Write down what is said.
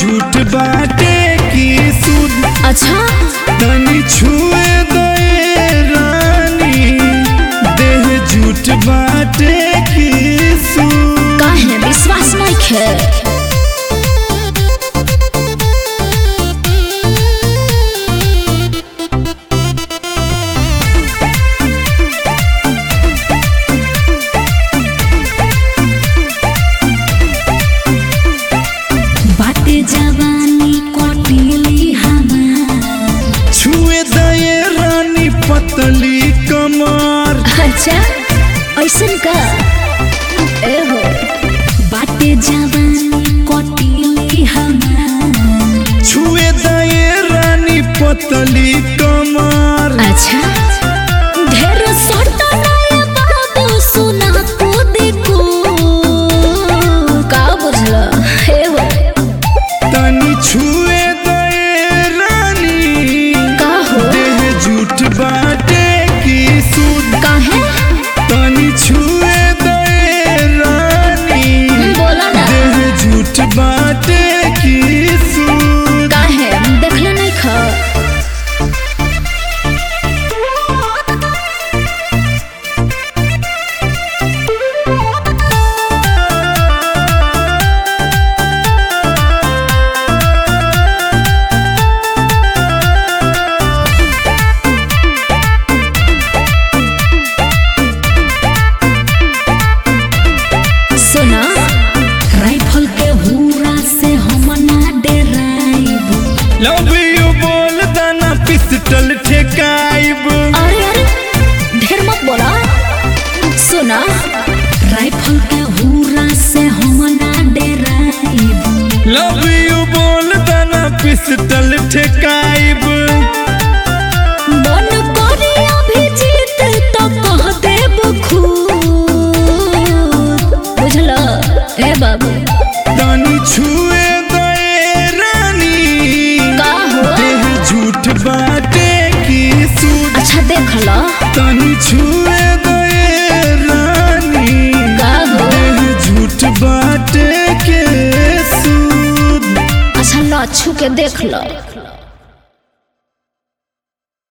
झूठ बाटे की सुध अच्छा तनी छुए दे रानी देह झूठ बाटे की सुध काहे विश्वास नहीं खे बाटे जवानी कटिली हमार छुए दे रानी पतली कमर अच्छा ऐसन का ए हो बाटे जवानी कटिली हमार छुए दे रानी पतली कमर अच्छा ढेर सटा नया बाबू सुना को देखो का बुझला हे हो तनी छुए दे रानी का हो देह झूठ बाटे की सुध काहे तनी छुए दे रानी बोला ना देह झूठ बाटे की सुध काहे देखले नहीं खा सुना राइफल के हुरा से हम ना डराइब लव यू बोल दाना पिस्टल ठेकाइब अरे अरे ढेर मत बोला सुना राइफल के हुरा से हम ना डराइब लव यू बोल दाना पिस्टल ठेकाइब मन करे अभी जीत तो कह देब खूब बुझला ए बाबू तनी छुए दे रानी का हो देह झूठ बाटे की सूट अच्छा देख लो तनी छुए दे रानी का हो देह झूठ बाटे के सूद अच्छा लो छू के देख लो